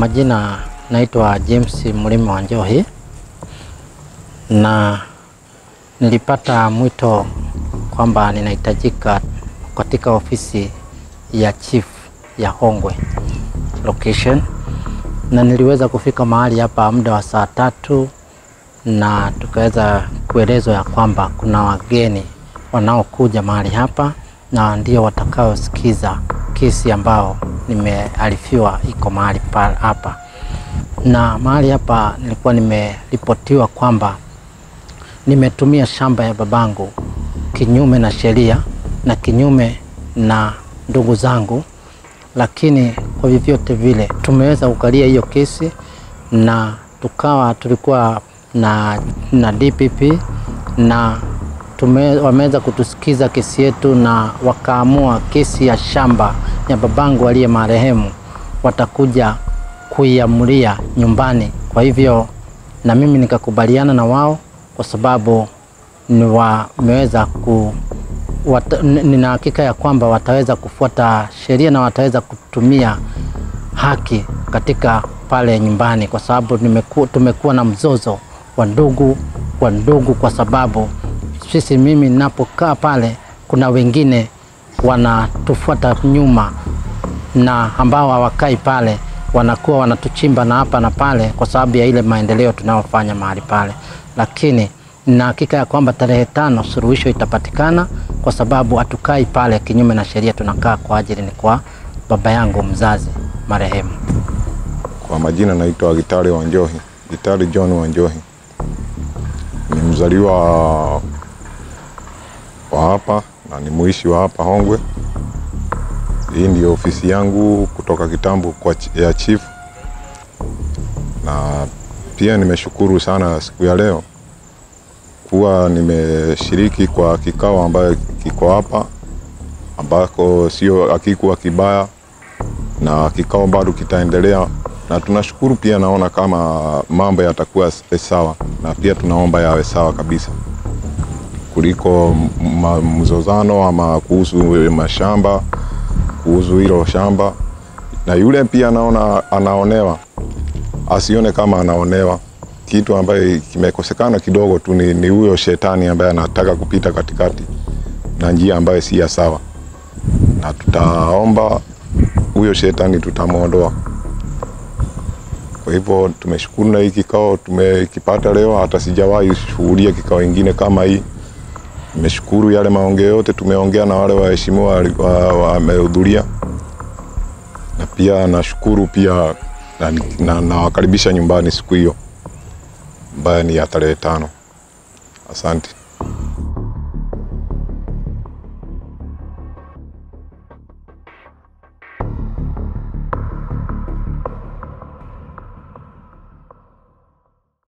majina naitwa James Mlimi wa Njohi na nilipata mwito kwamba ninahitajika katika ofisi ya chief ya Hongwe location, na niliweza kufika mahali hapa muda wa saa tatu, na tukaweza kuelezwa ya kwamba kuna wageni wanaokuja mahali hapa na ndio watakaosikiza kesi ambao nimearifiwa iko mahali pa hapa, na mahali hapa nilikuwa nimeripotiwa kwamba nimetumia shamba ya babangu kinyume na sheria na kinyume na ndugu zangu, lakini kwa vyovyote vile tumeweza kukalia hiyo kesi na tukawa tulikuwa na, na DPP na tume, wameweza kutusikiza kesi yetu na wakaamua kesi ya shamba ya babangu aliye marehemu watakuja kuiamulia nyumbani. Kwa hivyo na mimi nikakubaliana na wao kwa sababu ni wameweza ku wata, nina hakika ya kwamba wataweza kufuata sheria na wataweza kutumia haki katika pale nyumbani, kwa sababu nimeku, tumekuwa na mzozo wa ndugu kwa ndugu, kwa sababu sisi, mimi ninapokaa pale, kuna wengine wanatufuata nyuma na ambao hawakai pale wanakuwa wanatuchimba na hapa na pale, kwa sababu ya ile maendeleo tunayofanya mahali pale, lakini na hakika ya kwamba tarehe tano suluhisho itapatikana, kwa sababu hatukai pale kinyume na sheria, tunakaa kwa ajili ni kwa baba yangu mzazi marehemu. Kwa majina naitwa Gitari Wanjohi, Gitari John Wanjohi. Ni mzaliwa wa hapa na ni muishi wa hapa Hongwe. Hii ndio ofisi yangu kutoka kitambo kwa ya chief, na pia nimeshukuru sana siku ya leo kuwa nimeshiriki kwa kikao ambayo kiko hapa ambako sio hakikuwa kibaya, na kikao bado kitaendelea, na tunashukuru pia. Naona kama mambo yatakuwa sawa, na pia tunaomba yawe sawa kabisa kuliko mzozano ama kuhusu mashamba, kuhusu hilo shamba. Na yule pia naona anaonewa, asione kama anaonewa kitu ambaye kimekosekana kidogo tu ni huyo shetani ambaye anataka kupita katikati na njia ambayo si ya sawa, na tutaomba huyo shetani tutamwondoa. Kwa hivyo tumeshukuru na hii kikao tumekipata leo, hata sijawahi shuhudia kikao ingine kama hii. Nimeshukuru yale maongeo yote tumeongea na wale waheshimiwa wamehudhuria, na pia nashukuru pia na nawakaribisha na nyumbani siku hiyo ambayo ni ya tarehe tano. Asante.